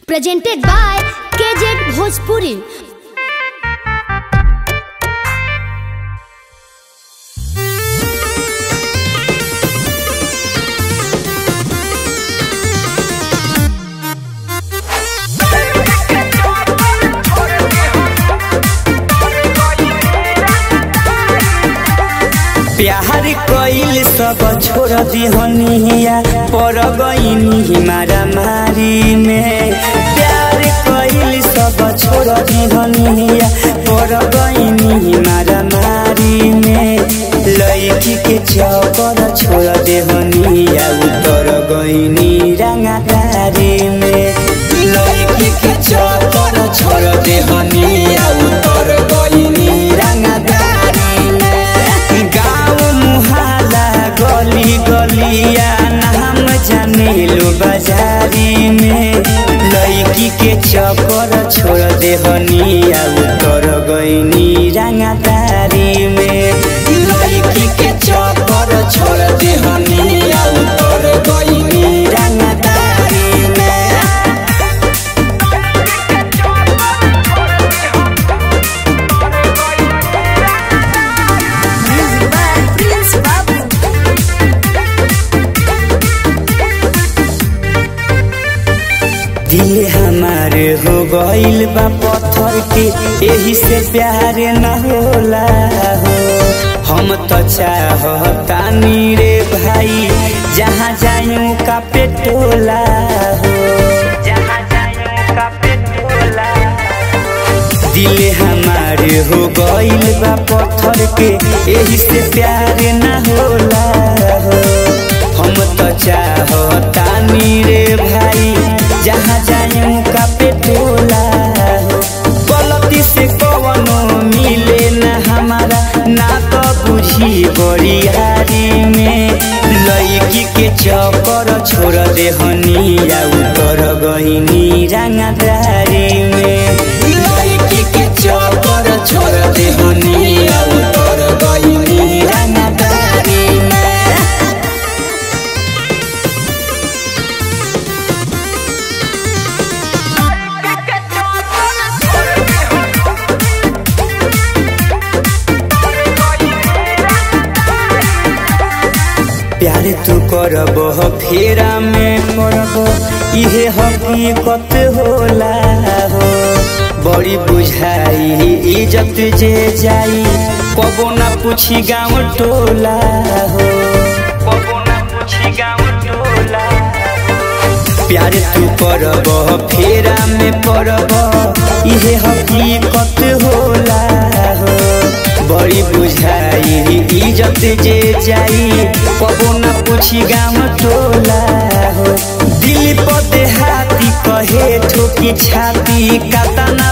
presented by KZ Bhojpuri. प्यार कइल सब छोड़ दिहनिया पर गईनी मारा मारी में प्यार कइल सब छोड़ दिहनिया पर गईनी मारा मारी में लड़की के चौकर छोड़ देहनिया उतर गईनी रंगादारी में लड़की के चौकर छोड़ देहनिया उतर गईनी रंगादारी में गाँव मुहाला गली गलिया नाम जाने लो बाजारी में लड़की के चक्कर छोड़ देहनिया उतर गईनी रंगादारी में लड़की के चक्कर छोड़ देहनिया उतर गईनी रंगादारी में दिल हमार हो गइल बा पत्थर के एही से प्यार न होला हो हम तो चाहतानी रे भाई जहाँ जायूं का पेटोला हो जहाँ जायूं का पेटोला दिल हमार हो गइल बा पत्थर के एही से प्यार न होला हो हम तो चाहतानी रे भाई जहाँ जायूं का पेटोला हो गलती से कवनो मिले न हमारा ना तो बुझी बड़ियारी में लड़की के चक्कर छोड़ दे हनिया उतर गईनी रंगदारी में लड़की के चक्कर छोड़ दे हनिया उतर गईनी रंगदारी में प्यार तू करब फेरा में करब इहे हकीकत होला हो बड़ी बुझाई इज्जत जे जाई कबो ना पूछी गाँव टोला हो कबो ना पूछी गाँव टोला प्यार तू करब फेरा में पड़ब इहे हकीकत होला हो बड़ी बुझाई इज्जत जे जाई कबो ना पूछी गाँव टोला हो दिल पर देहाती कहे ठोकी छाती काता